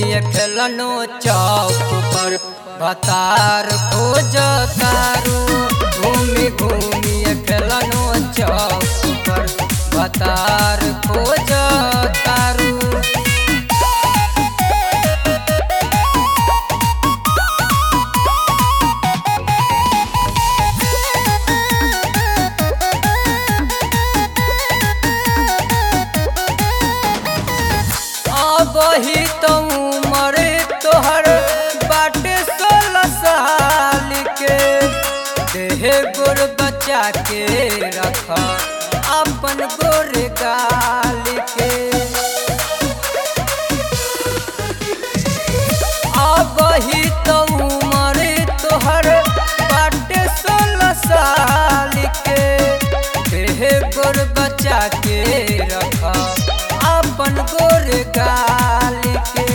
घूमी खेलनो चौक पर बतार खोज तारू घूमी घूमी खेलनो चौक पर बतार खोज तारू अबही तो उमर तोहर बाटे सोलह साल के देह गोर बचा के रख अपन गोर गाल के अबही तो उमर तोहर बाटे सोलह साल के देह गोर बचा के रख अपन गोर गाल के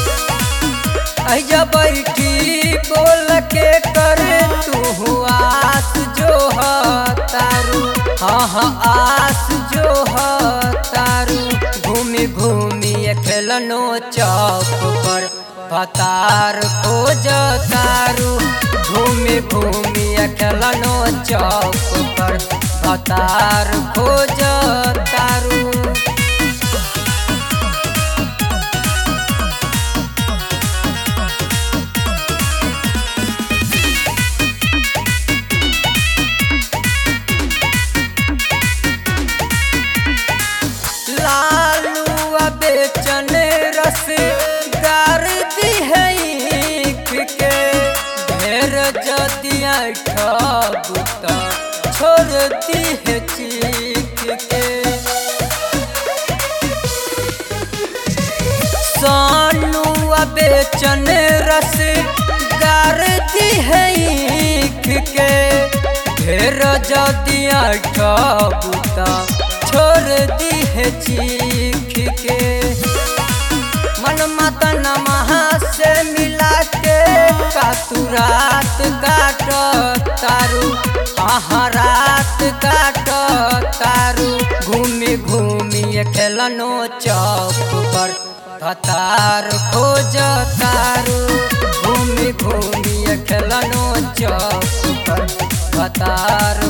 अजा बैठी बोल के कर तू आस जो ह तारू हाँ हाँ आस जो ह तारू घूमी घूमी खेलनो चौक पर भतार खोज तारू घूमी घूमी खेलनो चौक पर भतार खोज तारू लालू बेचन रस गार दी है ईख के ढेर जदिया ठबुता छोड़ दी है चीख के सानू बेचन रस गार दी है ईख के ढेर जदिया ठबुता छोड़ दी है चीख के मन मतन महा से मिला के कातू रात काट तारू आहा रात काट तारू घूमी घूमी खेलनो चौक पर भतार खोज तारू घूमी घूमी खेलनो चौक पर भतार